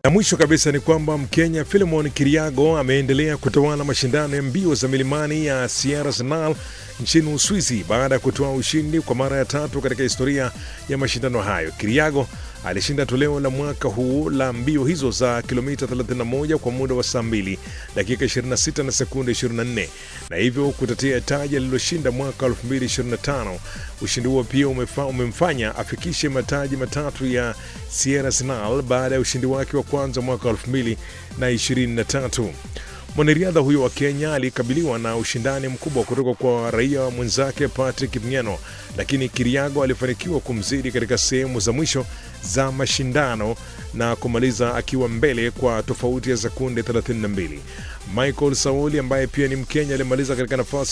Na mwisho kabisa ni kwamba Mkenya Philemon Kiriago ameendelea kutawala mashindano ya mbio za milimani ya Sierra Sinal nchini Uswizi baada ya kutoa ushindi kwa mara ya tatu katika historia ya mashindano hayo. Kiriago alishinda toleo la mwaka huu la mbio hizo za kilomita 31 kwa muda wa saa 2 dakika 26 na sekunde 24 na hivyo kutetea taji aliloshinda mwaka 2025. Ushindi huo pia umefa, umemfanya afikishe mataji matatu ya Sierra Sinal baada ya ushindi wake wa kwanza mwaka 2023. Mwanariadha huyo wa Kenya alikabiliwa na ushindani mkubwa kutoka kwa raia mwenzake Patrick Mng'eno, lakini Kiriago alifanikiwa kumzidi katika sehemu za mwisho za mashindano na kumaliza akiwa mbele kwa tofauti ya sekunde 32. Michael Sauli ambaye pia ni Mkenya alimaliza katika nafasi